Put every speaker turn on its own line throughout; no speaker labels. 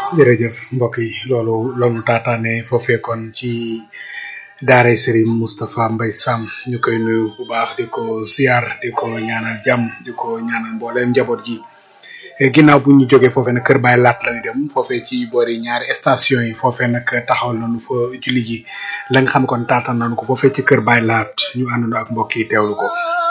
jërëjëf mbokk yi loolu loolu taataane foofee kon ci daara Serigne Moustapha Mbaye Sam ñu koy nuyu bu baax di ko siyaar di ko ñaanal jàmm di ko ñaanal mbooleem njaboot gi ginnaaw bu ñu jógee foofee nag Kër Baye Laat lañu dem foofee ci boori ñaari station yi foofee nag taxawal nañu fa julli ji la nga xam kon taataan nañu ko foofee ci Kër Baye Laat ñu àndandoo ak mbokk yi teewlu ko.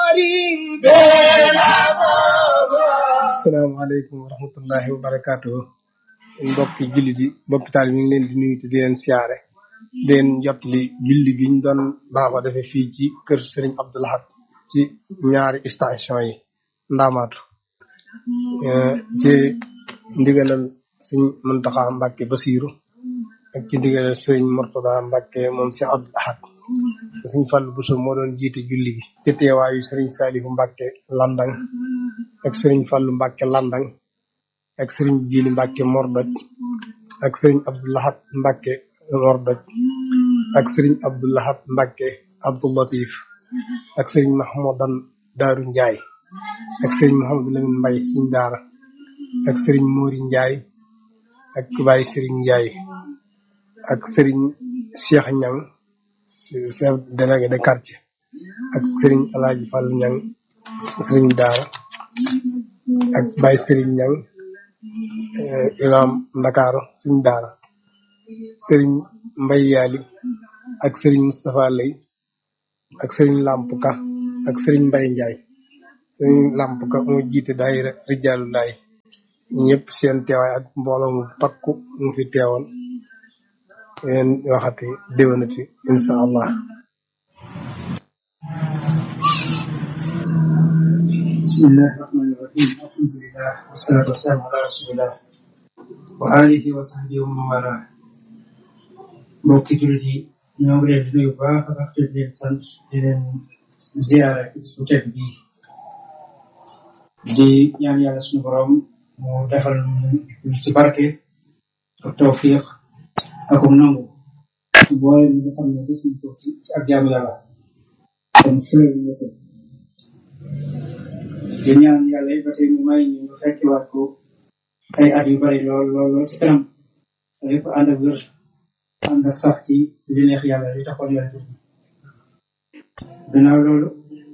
asalaamaaleykum wa rahmatullahi wa barakaatuhu mbokki jullit yi mbokki taal mi ngi leen di nuyu te di leen siyaare di leen jottali julli gi ñu doon baaxoo defee fii ci kër Serigne Abdou Lahad ci ñaari station yi ndaamaatu ci ndigalal Serigne Mountakha Mbacké Bassirou ak ci ndigalal Serigne Mourtada Mbacké moom si Abdou Lahad Serigne Fallou Bousso moo doon jiite julli gi ci teewaayu Serigne Saliou Mbacké Landang ak Serigne Fallou Mbacké Landang ak Serigne Jili Mbacké Mordoj ak Serigne Abdou Lahad Mbacké Mordoj ak Serigne Abdou Lahad Mbacké Abdou Latif ak Serigne Mahmoudan Daaru Njaay ak Serigne Mouhamadou Lamine Mbaye Serigne Daara ak Serigne Mori Njaay ak Baye Serigne Njaay ak Serigne Cheikh Ñang chef délégué de quartier ak Serigne Alaaji Fall Ñang Serigne Daara ak Baye Serigne Ñang imam Ndakaaru Serigne Daara Serigne Mbay Yaali ak Serigne Moustapha Lay ak Serigne Lamp Ka ak Serigne Mbay Njaay Serigne Lamp Ka moo jiite daayira Rijaalu Laay ñëpp seen teewaay ak mbooloo mu takku mu fi teewoon leen waxati déwénati insha allah
بسم الله الرحمن الرحيم الحمد لله والصلاة والسلام على رسول الله وآله وصحبه ومن والاه mbokki jullit yi ñoo ngi leen di nuyu bu baax a baax te di leen sant di leen ziara ci bisu tedd bi di ñaan yàlla suñu borom mu defal ñu ci barke ak tawfiq ak um nangu boole mi nga xam ne def nañ ko ci ak jaamu yàlla kon fële ñu ko di ñaan yàlla it ba tey mu may ñu fekkiwaat ko ay at yu bari lool lool lool ci kanam sa lépp ànd ak wér ànd ak sax ci li neex yàlla li taxoon yàlla tudd gannaaw loolu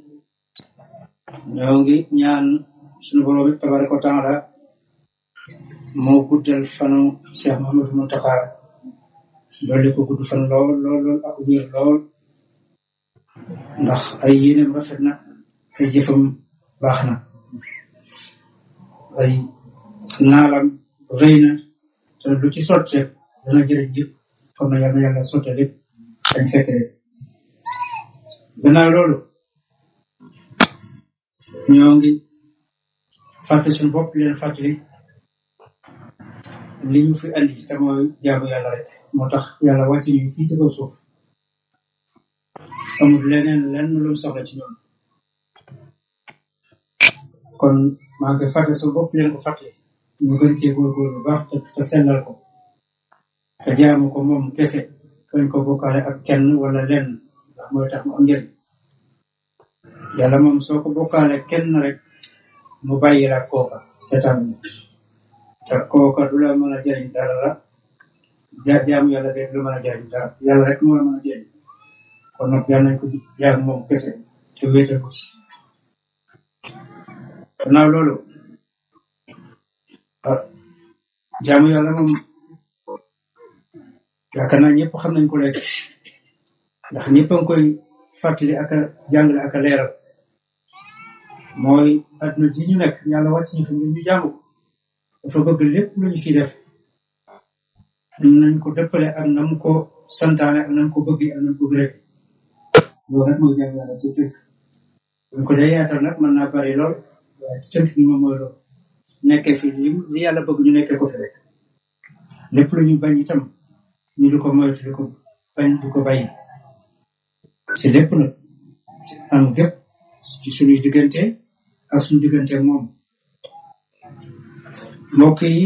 ñoo ngi ñaan suñu borom it tabaraka wa taala moo guddal fanu Cheikh Mouhamadou Mountakha dolli ko gudd fan lool lool lool ak wér lool ndax ay yéeneem rafet na ay jëfam baax na ay naalam rëy na te lu ci sotte dana jëriñ yëpp kon na yàlla yàlla sotte lépp dañ fekk rek gannaaw loolu ñoo ngi fàttali suñu bopp di leen fàttali li ñu fi andi te mooy jaamu yàlla rek moo tax yàlla wàcc ñu fii ci kaw suuf amul leneen lenn lu mu soxla ci ñoom kon maa ngi koy fàttali suñu bopp di leen ko fàttali ñu gën cee góorgóor bu baax te te sellal ko te jaamu ko moom kese bañ ko bokkaale ak kenn wala lenn ndax mooy tax mu am njëriñ yàlla moom soo ko bokkaale kenn rek mu bàyyi la kooka seetaan ñu te kooka du la mën a jëriñ dara la ja jaamu yàlla de du la mën a jëriñ dara yàlla rek moo la mën a jëriñ kon nag yàlla nañ ko jaam moom kese te wéetal ko ci gannaaw loolu ah jaamu yàlla moom yaakaar naa ñëpp xam nañ ko léegi ndax ñëpp a ngi koy fàttali ak a jàngale ak a leeral mooy adduna ji ñu nekk yàlla wàcc ñu fi ngir ñu jaamu ko dafa bëgg lépp lu ñu fi def nañ ko dëppale ak na mu ko santaane ak na mu ko bëgg ak na mu ko gërëm loolu rek mooy jaamu yàlla ci tënk buñ ko dee yaatal nag mën naa bari lool waaye ci tënk gi moom mooy loolu nekkee fi li li yàlla bëgg ñu nekkee ko fi rek lépp lu ñu bañ itam ñu di ko moytu di ko bañ di ko bàyyi ci lépp nag ci am gépp ci suñuy diggante ak suñu diggante ak moom mbokk yi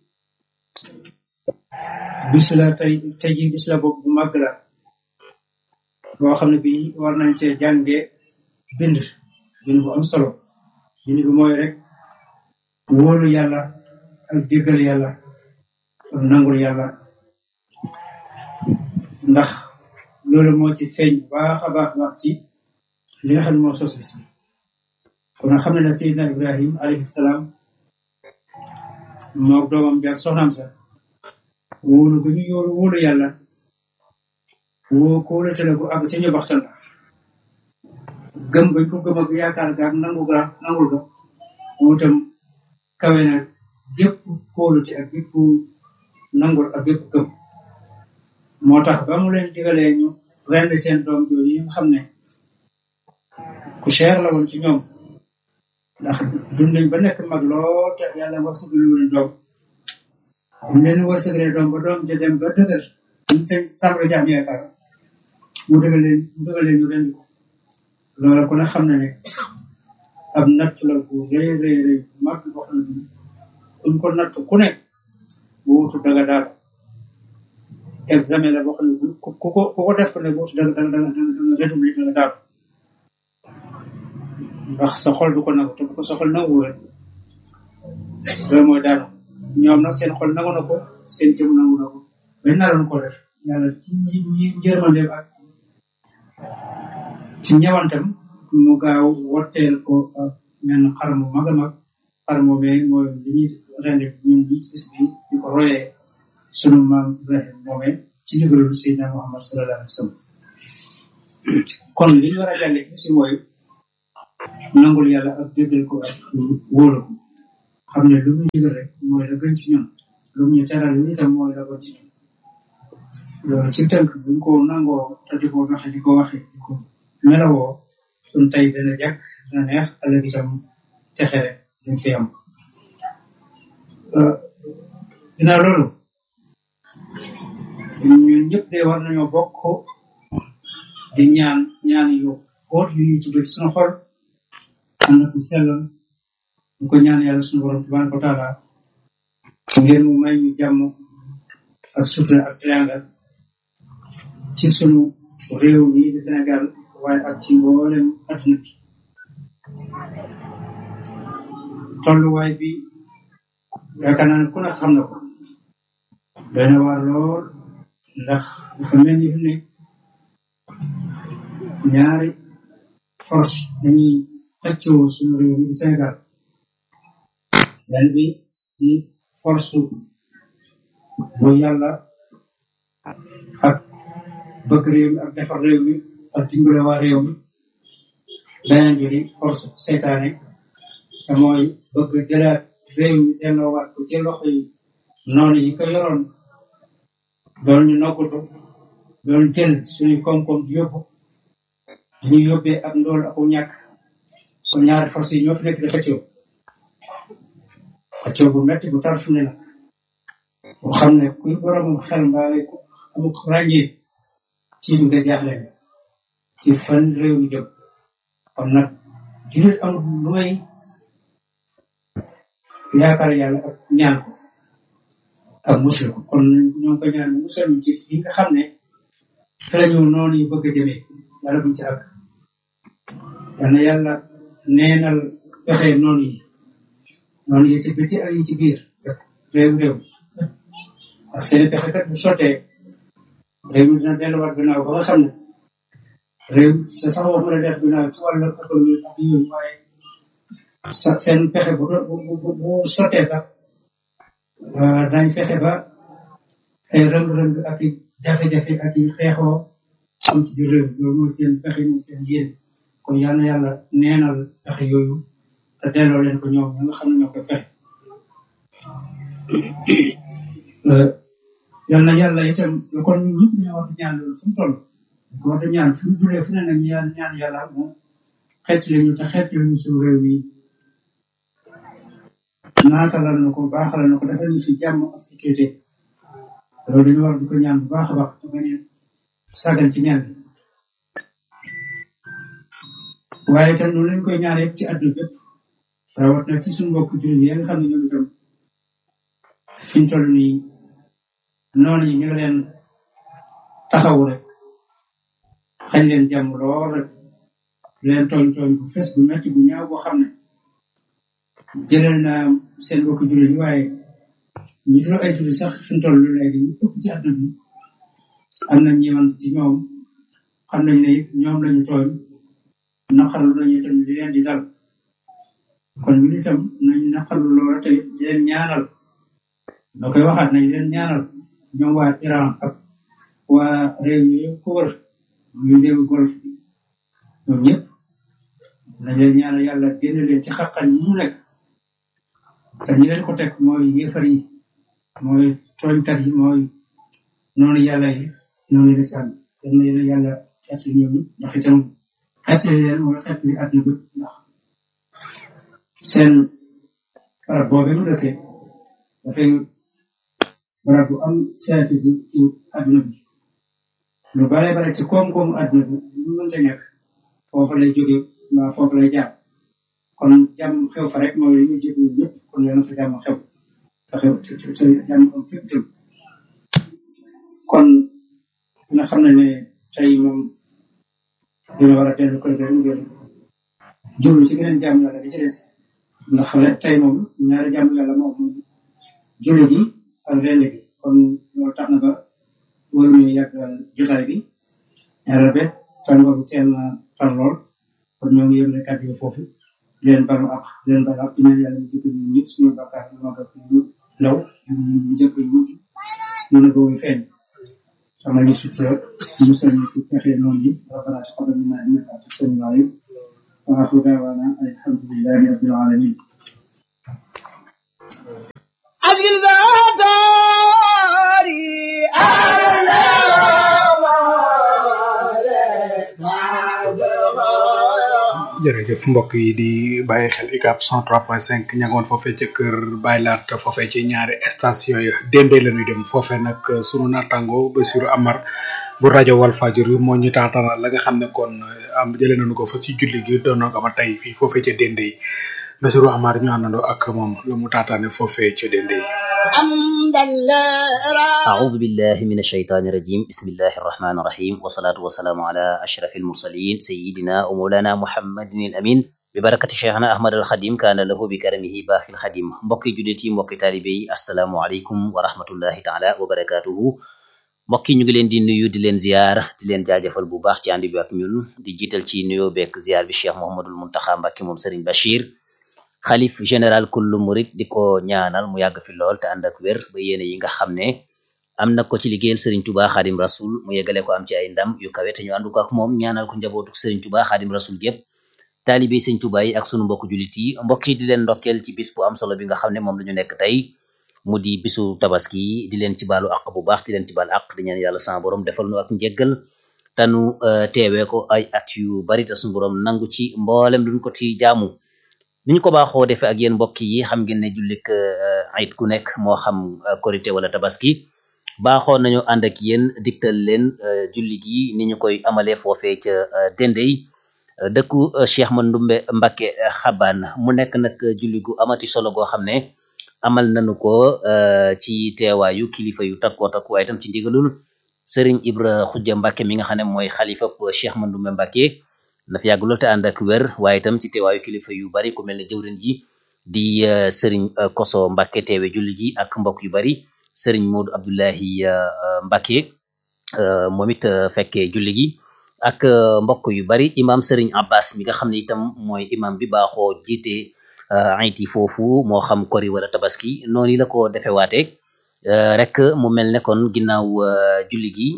bis la tey tey ji bis la boobu bu màgg la boo xam ne bii war nañ cee jànge bind bind bu am solo bind bi mooy rek wóolu yàlla ak déggal yàlla ak nangul yàlla ndax loolu moo ci feeñ bu baax a baax baax ci li nga xam ne moo sos bis bi kon xam ne ne Seydina Ibrahim alayhi salaam moog doomam jaar soxnaam sa wóolu gu ñu yóolu wóolu yàlla woo ko wóolatale gu àgg ca ñu baxtal la gëm gañ ko gëm ak yaakaar ga ak nangu ga nangul ga moo itam kawe na gépp kóolute ak gépp nangul ak gépp gëm moo tax ba mu leen digalee ñu rend seen doom jooju yi nga xam ne ku cher la woon ci ñoom ndax dund nañ ba nekk mag lool te yàlla wërsëgalu leen doom mu leen wërsëgalee doom ba doom ja dem ba dëgër ñu te sàmm ci am yaakaar mu dëgal leen mu dëgal leen ñu rend ko loola ku ne xam na ne ab natt la bu rëy rëy rëy mag boo xam ne kuñ ko natt ku ne bu wutu daga daal examen la boo xam ne ku ku ko ku ko def ko ne bu wutu daga daga daga daga république daga daal ndax sa xol du ko nangu te bu ko sa xol nangu rek loolu mooy daanu ñoom nag seen xol nangu na ko seen jëm nangu na ko bañ naroon ko def yàlla ci ñi ñi njërmandeem ak ci ñëwantam mu gaaw wotteel ko ak menn xar mu mag a mag xar moomee mooy li ñuy rende ñun ñi ci bis bi di ko royee sunu maam Ibrahim moomee ci ndigalul Seydina Muhammad sallallahu alayhi wa sallam kon li ñu war a jàngee ci bis bi mooy nangul yàlla ak déggal ko ak wóolu ko xam ne lu mu digal rek mooy la gën ci ñun lu mu ñu teral lu itam mooy la gën ci ñun loolu ci tënk buñ ko nangoo te di ko waxe di ko waxe di ko melawoo suñ tey dana jàkk dana neex ëllëg itam texe rek dañ fi am ginnaaw loolu ñun ñëpp de war nañoo bokk di ñaan ñaan yu xóot yu ñuy tudd ci suñu xol ànd ak sellal ñu ko ñaan yàlla suñu borom tabaraka wa taala ngeen mu may ñu jàmm ak sutura ak triangle ci sunu réew mi di Sénégal waaye ak ci mboolem adduna bi tolluwaay bi yaakaar naa ne ku ne xam na ko doy na waar lool ndax dafa mel ni fi ne ñaari force dañuy xëccoo suñu réew mi di Sénégal benn bi di force bu yàlla ak bëgg réew mi ak defar réew mi ak dimbale waa réew mi beneen bi di force seytaane te mooy bëgg jëlaat réew mi delloowaat ko ci loxo yi noonu yi ko yoroon doon ñu noggatu doon jël suñu koom-koom di yóbbu ñu yóbbee ak ndool ak ñàkk kon ñaari force yi ñoo fi nekk di xëccoo xëccoo bu metti bu tar fu ne la bu xam ne kuy boromum xel mbaa ku amuk ràññee ci nga jaaxle ci fan réew mi jëm kon nag jullit amul lu may yaakaar yàlla ak ñaan ko ak musal ko kon ñoo ngi ko ñaan musal ñu ci fi nga xam ne fi la ñu noonu yu bëgg a jëmee yàlla buñ ci àgg yal na yàlla neenal pexe noonu yi noonu yi ci biti ak yi ci biir réew réew ak seen pexe kat bu sottee réew mi dina delluwaat gannaaw ba nga xam ne réew sa sax wax mën a def gannaaw ci wàllu économie ak yooyu waaye sa seen pexe bu bu bu bu sottee sax dañ fexe ba ay rëng-rëng ak i jafe-jafe ak i xeexoo am ci biir réew loolu mooy seen pexe mooy seen yéen kon yal na yàlla neenal pexe yooyu te delloo leen ko ñoom ñi nga xam ne ñoo koy fexe yal na yàlla itam kon ñun ñëpp ñoo war di ñaan loolu fu mu toll ko war di ñaan fu mu julee fu ne nag ñu ñaan ñaan yàlla moom xeet lañu te xeet lañu suñu réew mi naatalal na ko baaxalal na ko defal ñu fi jàmm ak sécurité loolu dañu war di ko ñaan bu baax a baax te bañ a sàggan ci ñaan bi waaye itam noonu lañ koy ñaan yëpp ci àdduna bépp rawat na ci suñu mbokk jullit yi nga xam ne ñoom itam fi ñu toll nii noonu yi ñu ngi leen taxaw rek xañ leen jàmm lool rek leen tooñ tooñ bu fes bu metti bu ñaaw boo xam ne jëlal na seen mbokk jullit yi waaye ñi dul ay jullit sax fi mu toll léegi ñu ëpp ci àdduna bi am na ñeewant ci ñoom xam nañ ne ñoom lañu tooñ naqarlu nañu itam li leen di dal kon ñu itam nañu naqarlu loola te di leen ñaanal da koy waxaat nañ leen ñaanal ñoom waa Iran ak waa réew yi yëpp ko wër muy réewu golf bi ñoom ñëpp nañ leen ñaanal yàlla génn leen ci xaqan yi ñu nekk te ñi leen ko teg mooy yéefar yi mooy tooñkat yi mooy noonu yàlla yi noonu lislaam yal na leen yàlla xeetli ñoom ndax itam xeetli leen mooy xeetli àdduna bépp ndax seen barab boobe mu dëkkee dafay barab bu am stratégie ci àdduna bi lu bare bare ci koom-koomu àdduna bi lu mënta nekk foofu lay jóge waa foofu lay jaar kon jàmm xew fa rek mooy li ñu jëg ñun ñëpp kon yàlla fa jàmm xew te xew te te jàmm am fépp tam kon nga xam ne ne tey moom dina war a dellu koy gën ngeen jublu ci beneen jàmm yàlla bi ci des ndax rek tey moom ñaari jàmm yàlla moom moom julli gi ak rend gi kon loolu tax na ba waruñu yàggal jotaay bi ñaareel ba tàngoor bi teel na tar lool kon ñoo ngi yëgle kàddu yi foofu leen balu ak leen balu ak ñaan yàlla ñu jëkk ñu ñëpp suñu bakkaar ñu mag ak ñu law ñu jëkk ñu mujj ñu ne boobu feeñ sama ñu sutura musal ñu ci pexe noonu yi rabbana taqabbal minna innaka antas samiul alim wa akhiru da'wana alhamdulillahi rabbil alamin
jërëjëf mbokk yi di bàyyi xel UCAB 103.5 ña ngoon foofee ca kër Baye Laat foofee ci ñaari station yi dende la ñuy dem foofee nag sunu naataango Bassirou Amar bu rajo Walfadjri moo ñu taatanal la nga xam ne kon am jëlee nañu ko fa ci julli gi doon na ko ama tey fii foofee ca dende yi Bassirou Amar ñu àndandoo ak moom la mu taataane foofee ca dende yi.
أعوذ بالله من الشيطان الرجيم بسم الله الرحمن الرحيم والصلاة والسلام على أشرف المرسلين سيدنا ومولانا محمد الأمين ببركة شيخنا أحمد الخديم كان له بكرمه باقي الخديم mbokki jullit yi mbokki taalibe yi assalaamu aleykum wa rahmatullahi taala wa barakatuhu mbokki ñu ngi leen di nuyu di leen ziar di leen jaajëfal bu baax ci ànd bi ak ñun di jiital ci nuyoo beek ziar bi Cheikh Mouhamadul Muntaxa Mbàkke moom Serigne Bachir xalif général kullu murit di ko ñaanal mu yàgg fi lool te ànd ak wér ba yéene yi nga xam ne am na ko ci liggéeyal Serigne Touba Xaadim Rasul mu yeggale ko am ci ay ndam yu kawe te ñu àndu ko ak moom ñaanal ko njabootu Serigne Touba Xaadim Rasul gépp taalibe Serigne Touba yi ak sunu mbokk julit yi mbokk yi di leen ndokkeel ci bis bu am solo bi nga xam ne moom la ñu nekk tey mu di bisu tabaski di leen ci baalu àq bu baax di leen ci baal àq di ñaan yàlla sama borom defal nu ak njéggal tanu teewee ko ay at yu bari te sunu borom nangu ci mboolem luñ ko ci jaamu ni ñu ko baaxoo defee ak yéen mbokk yi xam ngeen ne jullik ayit ku nekk moo xam korité wala tabaski baaxoo nañu ànd ak yéen diktal leen julli gi ni ñu koy amalee foofee ca Dendey dëkku Cheikh Mandoumbe Mbakke Xabaan mu nekk nag julli gu amati solo goo xam ne amal nañu ko ci teewaayu kilifa yu takkoo takku waaye itam ci ndigalul Serigne Ibra Xujja Mbakke mi nga xam ne mooy xalifa Cheikh Mandoumbe Mbakke na fi yàgg lool te ànd ak wér waaye itam ci teewaayu kilifa yu bari ku mel ne jëwrin ji di Serigne Koso Mbakke teewe julli ji ak mbokk yu bari Serigne Modou Abdoulahi Mbakke moom it fekkee julli gi ak mbokk yu bari imam Serigne Abbas mi nga xam ne itam mooy imam bi baaxoo jiite ayit yi foofu moo xam kori wala tabaski noonu la ko defe waate rek mu mel ne kon ginnaaw julli gi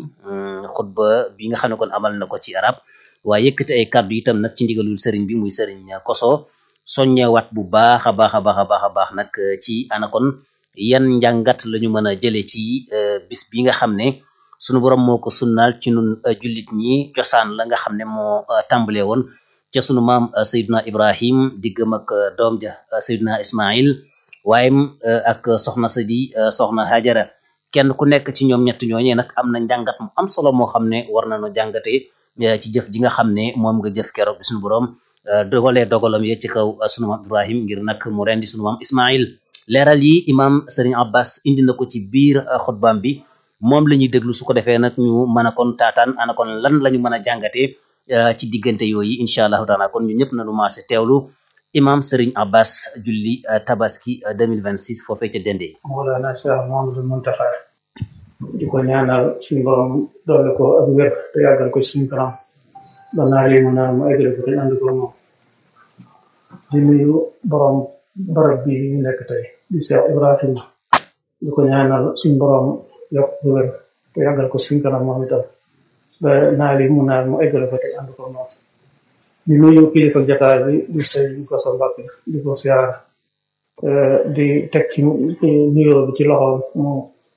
xutba bi nga xam ne kon amal na ko ci arab waaye yëkkati ay kàddu itam nag ci ndigalul sëriñ bi muy sëriñ koso soññewaat bu baax a baax a baax a baax a baax nag ci ana kon yan njàngat la ñu mën a jëlee ci bis bi nga xam ne sunu borom moo ko sunnaal ci nun jullit ñi cosaan la nga xam ne moo tàmbale woon ca sunu maam Seydina Ibrahim diggam ak doom ja Seydina Ismail waaye ak soxna sa di soxna Hajara kenn ku nekk ci ñoom ñett ñooñee nag am na njàngat mu am solo moo xam ne war nañu jàngatee ci jëf ji nga xam ne moom nga jëf keroog bi suñu borom dogalee dogalam ye ci kaw sunu maam Ibrahim ngir nag mu rendi sunu maam Ismail leeral yi imam Serigne Abbas indi na ko ci biir xutbaam bi moom la ñuy déglu su ko defee nag ñu mën a kon taataan ana kon lan la ñu mën a jàngatee ci diggante yooyu incha allahu taala kon ñu ñëpp nañu maase teewlu imam Serigne Abbas julli tabaski 2026 foofee ca Dendé
Mawlana Cheikh Mouhamadou Mountakha di ko ñaanal suñu borom doole ko ak wér te yàggal ko suñu kanam ba naa lii mu naan mu eggale ko te ànd ko moom di nuyu borom barab bi ñu nekk tey di Cheikh Ibrahima di ko ñaanal suñu borom yokk ko wér te yàggal ko suñu kanam moom itam ba naa lii mu naan mu eggale ko te ànd ko moom di nuyu kilifa jataay bi di sëy ko sa mbàkk di ko siyaar di teg ci nuyoo bi ci loxoom mu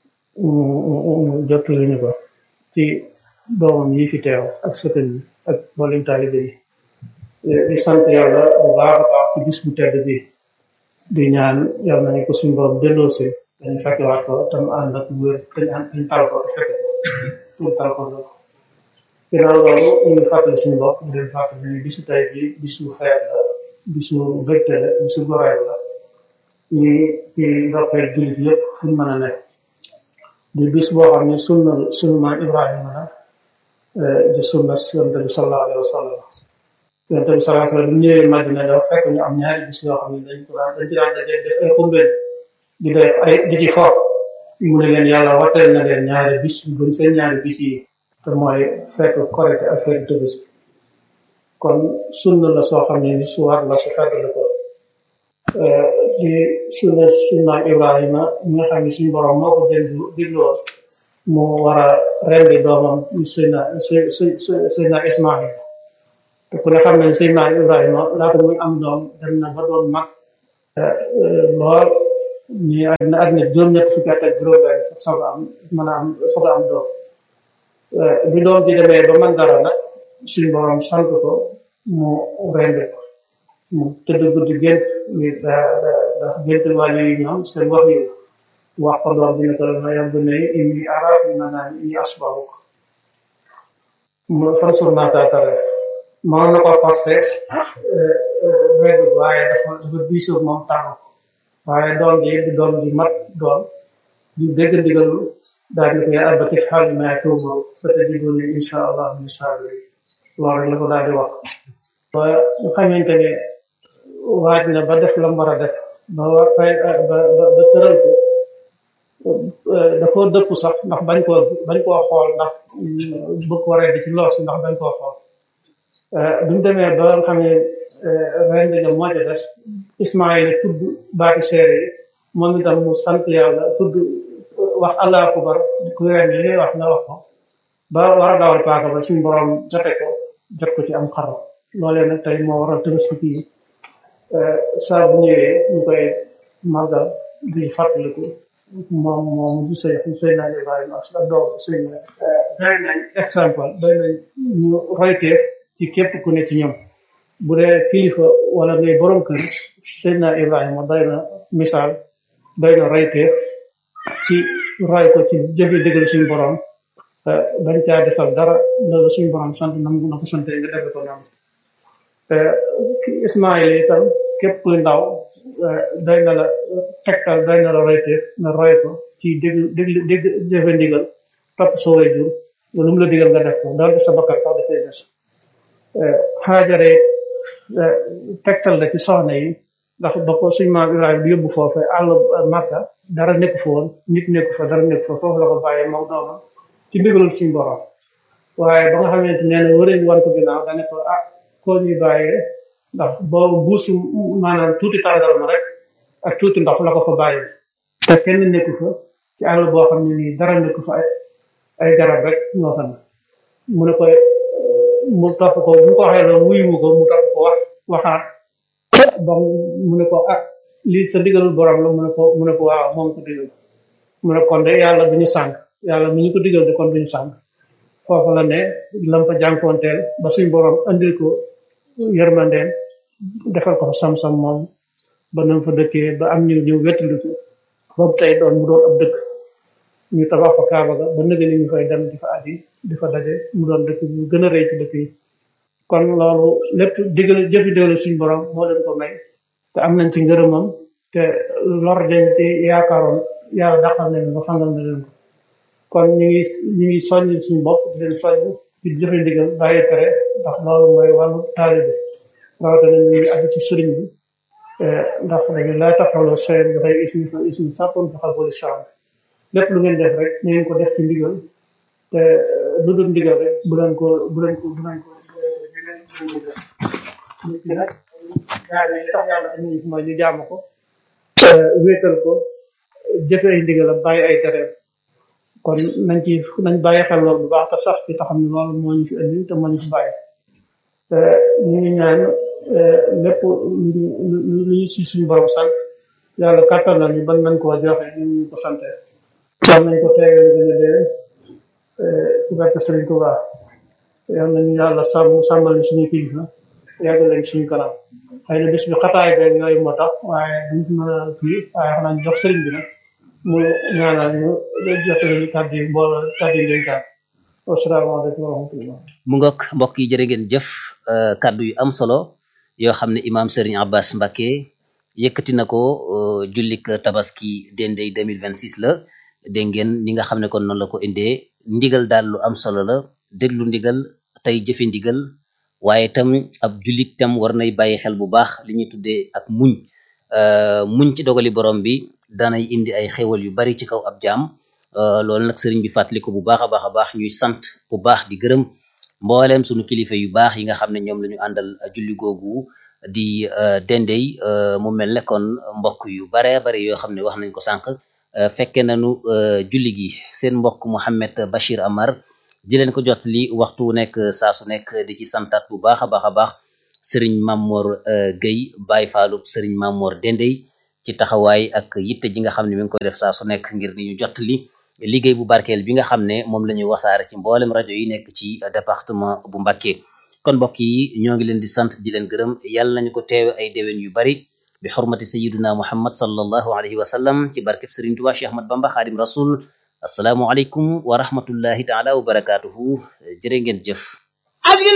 mu jottali ñu ko ci doomam yi fi teew ak sëtën yi ak mboolem taalibe yi di sant yàlla bu baax a baax ci bis bu tedd bi di ñaan yàlla nañu ko suñu borom delloosi dañu fekkewaat ko tam ànd ak wér dañ ànd dañ tal ko fekk ko ñu tal ko loolu ginnaaw loolu ñu ngi fàttali suñu bopp di leen fàttali ni bisu tey bi bisu feet la bisu mbégte la bisu goreel la ñi ci ndokkeel jullit yëpp fu ñu mën a nekk di bis boo xam ne sunna sunu maam Ibrahima la di sunna yonent bi sallallahu alayhi wa sallam yonent bi sallallahu alayhi wa sallam bu ñëwee Madina dafa fekk ñu am ñaari bis yoo xam ne dañ ko daan dañ ci daan daje def ay xumbeen di def ay di ci fo mu ne leen yàlla watteel na leen ñaari bis yu gën seen ñaari bis yi te mooy fekk korite ak fekk Tabaski kon sunna la soo xam ne ni su war la su fekk la ko di sunna sunna Ibrahima ñi nga xam ne suñu borom moo ko déglu dégloo mu war a rendi doomam Seydina Seydina Ismaïl te ku ne xam ne Seydina Ibrahima laata muy am doom dem na ba doon mag lool ñi àddina àddina juróom-ñett fukki at ak juróom-benn soog a am mën a am soog a am doom bi doom bi demee ba man dara nag suñu borom sant ko mu rendi ko mu tëdd guddi gént ni da da gént wàllu yi ñoom seen wax yi wax ko doom bi ne ko ma yàgg ne inni araaf na naan inni asbahu ko mu fansur naa taatare mënoon na ko forcé redd waaye dafa dafa diisoo moom tànn ko waaye doom ji di doom ji mat doom di dégg ndigalu daal di ko yaa abati if'al maa tu'mar satajiduni insha allah min as-sabirin loolu rek la ko daal di wax ba nga xamante ne waaj na ba def la mu war a def ba war fay ba ba ba tëral ko da koo dëpp sax ndax bañ koo bañ koo xool ndax bëgg ko redd ci loos ndax bañ koo xool bi mu demee ba nga xam ne ren nga moo ca des Ismaïla tudd baati seere yi moom itam mu sant yàlla tudd wax allahu akbar ku ren li ngay wax nga wax ko ba war a dawal paaka ba suñu borom jote ko jot ko ci am xaro loolee nag tey moo waral Tabaski kii saa bu ñëwee ñu koy màggal di fàttaliku moom moom du sëy sëy naa Ibrahima ak doom sëy na doy nañ exemple doy nañ ñu royteef ci képp ku ne ci ñoom bu dee kilifa wala ngay borom kër sëy naa Ibrahima doy na misaal doy na royteef ci roy ko ci jëfe dëggal suñu borom bañ caa defal dara loolu suñu borom sant na na ko sante nga defe ko noonu Ismaïla itam képp kuy ndaw doy na la tegtal doy na la royteef nga roy ko ci dégg dégg dégg jëfe ndigal topp sa way jur lu mu la digal nga def ko doonte sa bakkan sax dafay des xaajare tegtal la ci soxna yi ndax ba ko suñ maam Ibrahima bi yóbbu foofu àll Makka dara nekk fa woon nit nekk fa dara nekk fa foofu la ko bàyyee moom doomam ci ndigalul suñ borom waaye ba nga xamante nee na wëriñ wan ko ginnaaw dane ko ah koo ñuy bàyyee ndax boobu buusu maanaam tuuti tàndarma rek ak tuuti ndox la ko fa bàyyi te kenn nekku fa ci àll boo xam ne nii dara nekku fa ay ay garab rek ñoo fa ne mu ne ko mu topp ko bu ko waxee loolu wuyu ko mu topp ko wax waxaat ba mu ne ko ah lii sa digalul borom la mu ne ko mu ne ko waaw moom ko digal mu ne kon de yàlla duñu sànq yàlla mu ñu ko digal de kon duñu sànq foofu la ne lam fa jànkoonteel ba suñ borom andil ko yërmandeen defal ko fa sam-sam moom ba nam fa dëkkee ba am ñu ñëw wettaliku boobu tey doon mu doon ab dëkk ñu tabax fa kaaba ga ba nëga ni ñu fay dem di fa aji di fa daje mu doon dëkk bu gën a rëy ci dëkk yi kon loolu lépp digal jëfi digal suñ borom moo leen ko may te am nañ ci ngërëmam te lor den ci yaakaaroon yàlla dàqal nañ ba fangal na leen ko kon ñu ngi ñu ngi soññ suñu bopp di leen soññ ci jëfe ndigal bàyyi tere ndax loolu mooy wàllu taalibe rawatina ñu ngi aju ci sëriñ bi
ndax dañu laa taxawloo seen bi xëy ismi fa ismi sàppoon fa xal boli chambre lépp lu ngeen def rek na ngeen ko def ci ndigal te lu dul ndigal rek bu leen ko bu leen ko bu leen ko nit ki nag ñaar yi tax yàlla indi mooy ñu jaamu ko wéetal ko jëfe ay ndigalam bàyyi ay tereem kon nañ ci nañ bàyyi xel loolu bu baax te sax ci taxam ne loolu moo ñu fi indi te moo ñu fi bàyyi te ñu ngi ñaan lépp lu ñu si suñu borom sant yàlla kàttan na ñu ban nañ koo joxe ñu ñu ko sante yal nañ ko teewee lu gën a déwén ci barke Sëriñ Tuubaa yal nañu yàlla sàmm sàmmal ñu suñu kilifa yàgg leen suñu kanam xëy na bis bi xataay beeg yooyu moo tax waaye duñ ci mën a kii waaye xanaa ñu jox sëriñ bi nag mu ñaanal ñu jotali kàddu yi mbooloo kàddu yi dénkaan wasalaamaaleykum wa rahmatullah
mu ngoog mbokk yi jërë ngeen jëf kàddu yu am solo yoo xam ne imaam Serigne Abbas Mbacké yëkkati na ko jullik tabaski dendey 2026 la dégg ngeen ni nga xam ne kon noonu la ko indee ndigal daal lu am solo la déglu ndigal tey jëfe ndigal waaye tam ab jullit tam war nay bàyyi xel bu baax li ñuy tuddee ak muñ muñ ci dogali borom bi danay indi ay xéwal yu bari ci kaw ab jaam loolu nag sëriñ bi fàttali ko bu baax a baax a baax ñuy sant bu baax di gërëm mbooleem sunu kilifa yu baax yi nga xam ne ñoom la ñu àndal julli googu di dendey mu mel ne kon mbokk yu bare bare yoo xam ne wax nañ ko sànq fekke nañu julli gi seen mbokk Mouhamed Bachir Amar di leen ko jot li waxtu nekk saa su nekk di ci santaat bu baax a baax a baax sëriñ Mamor Gueye Baye Fallou sëriñ Mamor Dendey ci taxawaay ak yitte ji nga xam ne mi ngi koy def saa su nekk ngir ni ñu jot li liggéey bu barkeel bi nga xam ne moom la ñuy wasaare ci mboolem rajo yi nekk ci département bu Mbacké kon mbokk yi ñoo ngi leen di sant di leen gërëm yàlla nañu ko teewe ay déwén yu bari bi xurmati sayiduna muhammad sallallahu alayhi wa sallam ci barkeb sëriñ Tuubaa Cheikh Ahmad Bamba Xaadim Rasul assalaamu aleykum wa rahmatullahi taala wa barakatuhu jërë ngeen jëf